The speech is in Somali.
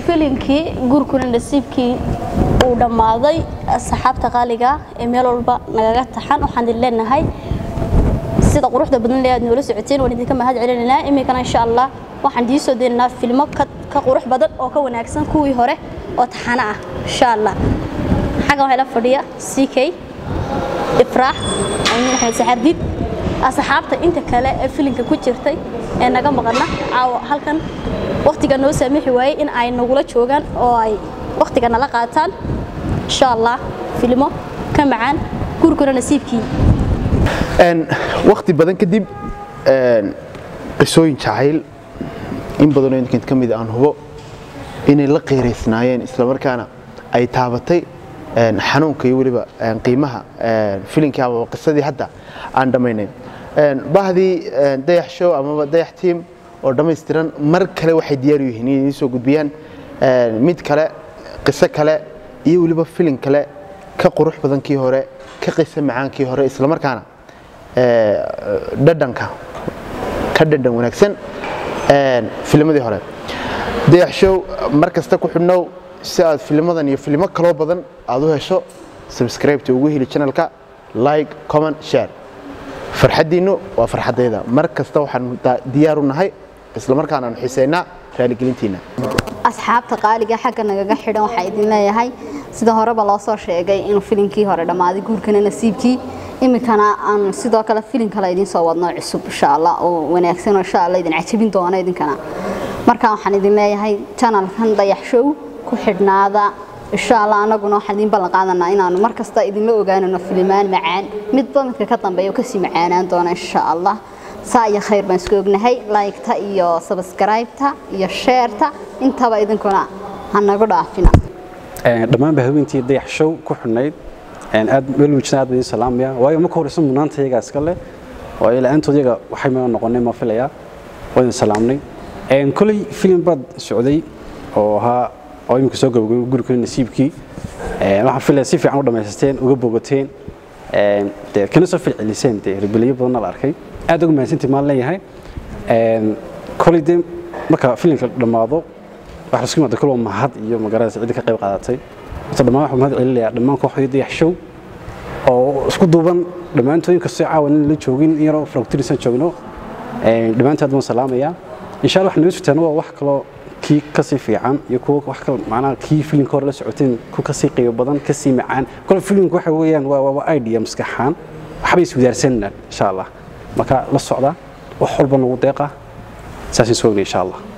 filinkii guurkuna nasiibkii uu dhammaaday asxaabta qaaliga ee meel walba nagaga taxan waxaan idin leenahay sida quruxda badan ee aad noola socoteen waan idinka mahad celinaynaa iminkana insha allah waxaan idiin soo deenaynaa filmo ka qurux badan oo ka wanaagsan kuwii hore oo taxano ah insha allah xaggan waxaa la fadhiya c k ifraax amin axmed saxardid asxaabta inta kale ee filinka ku jirtay ee naga maqana caawa halkan waqtiga noo saamixi waayey in ay nagula joogaan oo ay waqtiga nala qaataan insha allah filmo ka macaan guurkuna nasiibkii waqti badan kadib qisooyin jacayl in badanoo idinkan ka mid aan hubo inay la qeyraysnaayeen islamarkaana ay taabatay xanuunka iyo weliba qiimaha filinkii amaba qisadii hadda aan dhammaynayn bahdii dayax show amaba dayax team oo dhammaystiran mar kale waxay diyaar u yihiin inay idiin soo gudbiyaan mid kale qiso kale iyo weliba filin kale ka qurux badan kii hore ka qiso macaankii hore islamarkaana dhadhanka ka dhadhan wanaagsan filmadii hore dayax show mar kasta ku xidhnow si aad filmadan iyo filmo kaloo badan aad u hesho subscribe-ta ugu heli channelka like comment share farxaddiinnu waa farxaddayda mar kasta waxaan diyaar u nahay islamarkaana aan xiiseynaa raaligelintiina asxaabta qaaliga xagga nagaga xidhan waxaa idin leeyahay sida horeba loo soo sheegay inuu filinkii hore dhammaaday guurkana nasiibkii iminkana aan sidoo kale filin kale idiin soo wadno cusub insha allah oo wanaagsan oo insha allah idin cajabin doona idinkana marka waxaan idin leeyahay channelkan dayax show ku xidhnaada insha allah anaguna waxaan idin ballan qaadanaa inaanu mar kasta idinla ogaanano filimaan macaan midba midka ka dambeeya oo kasii macaanaan doona insha allah saa iyo khayr baan isku ognahay like-ta iyo subscribe-ta iyo share-ta intaba idinkuna ha nagu dhaafina dhammaanba haweentii dayax show ku xidhnayd aad welwijna aad baan idin salaamaya waayo marka horeysa mudnaanta iyagaa iska leh waayo la-aantood iyaga waxay ma noqonay ma filayaa waa idin salaamnay koley filim baad socday oo ahaa oo iminka soo gabagabay gurikuna nasiibkii waxaan filaya si fiican u dhammaysateen uga bogateen dee kana soo filceliseen dee rebeliyo badanna la arkay aad uga mahadsantii maan leeyahay koley dee marka filimka dhammaado waxa la isku yimaada kulwa mahad iyo magaalada cidda ka qayb qaadatay horta dhammaan waxaan mahad celinayaa dhammaan kooxdii dayax show oo isku duuban dhammaantooyin kastoo caawan in la joogin in yaroo frogtirisan joogno dhammaantood baan salaamayaa insha allah waxaa noo sugtaan waa wax kaloo kii kasii fiican iyo kuwa wax kale macnaha kii filimka hore la socoteen ku kasii qiimo badan kasii macaan kole filimka waxa weeyaan waa waa idea maskaxaan waxbay iswadaarsanayaan insha allah marka la socda wax walba nagu deeqa saasaan soo ognay insha allah